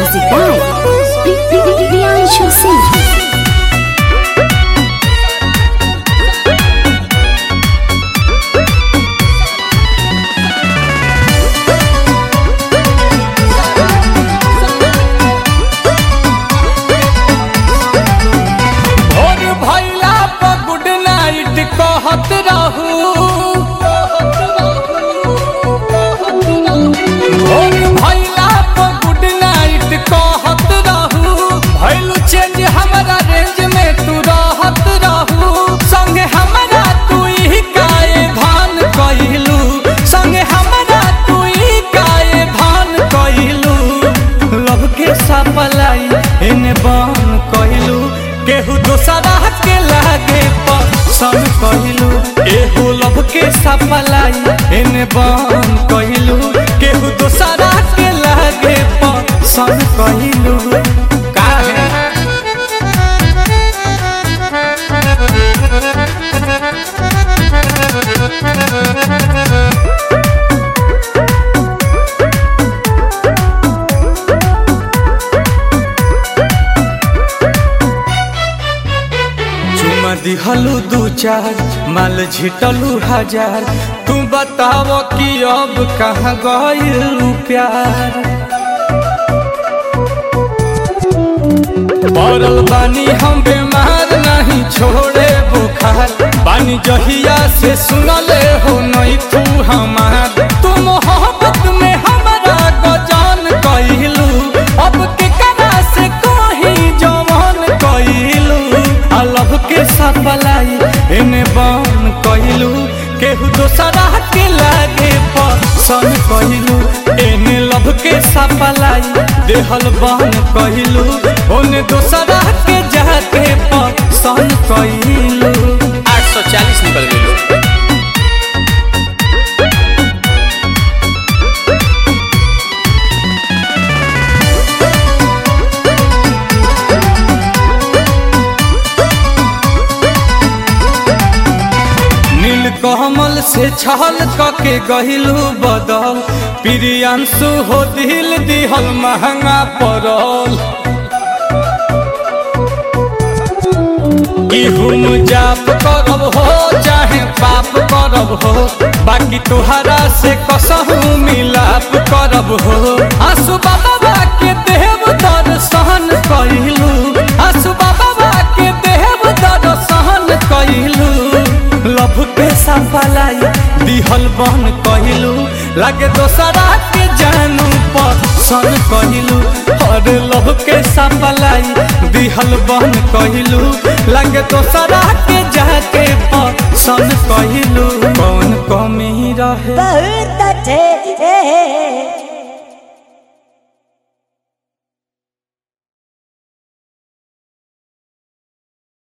Music by Priyanshu Singh. भोर भैला पर गुड नाइट कहत रहू भोर भैला पर गुड नाइट कहत रहू भैलू चेंज हमारा रेंज में तू रहत रहू संगे हमारा तू ही काए धान कइलू संगे हमारा तू ही काए धान कइलू लव के सपलाई एने बन कइलू केहू दोसरा के लागे पसंद कइलू एहू लव के सपलाई एने बन कइलू केहू दोसरा के लागे पसंद कइलू काहे चुमा दिहलू दू चार माल झिटलू हजार तू बताव कि अब कहाँ गइलू प्यार पड़ल बानी हम बीमार नहीं छोड़े बुखार बानी जहिया से सुनले हो नहीं तू हमार तू मोहब्बत में हमारा गजान कइलू अब के करा से कहीं जवान कइलू अलग के सपलाई एने बन कइलू केहू दोसरा के लागे पसंद कइलू एने लब के सपलाई देहल बन कइलू ओने दोसरा के जाके पसंद कइलू 840 निकल गई नील कमल से छल कके गहिलू बदल प्रियांशु हो दिल दिहल महंगा पड़ल इहुम जाप करब हो चाहे पाप करब हो बाकी तुहरा से कसहू मिलाप करब हो आंसू बाबा के देव दर्शन कइलू आंसू बाबा के देव दर्शन कइलू लभ के सफलाई दिहल बन कहिलू लागे दोसरा के जानू पसंद कहिलू और लभ के सफलाई दिहल बन कहिलू लागे दोसरा के जाके पसंद कहिलू कौन कमी रहे बहुत अच्छे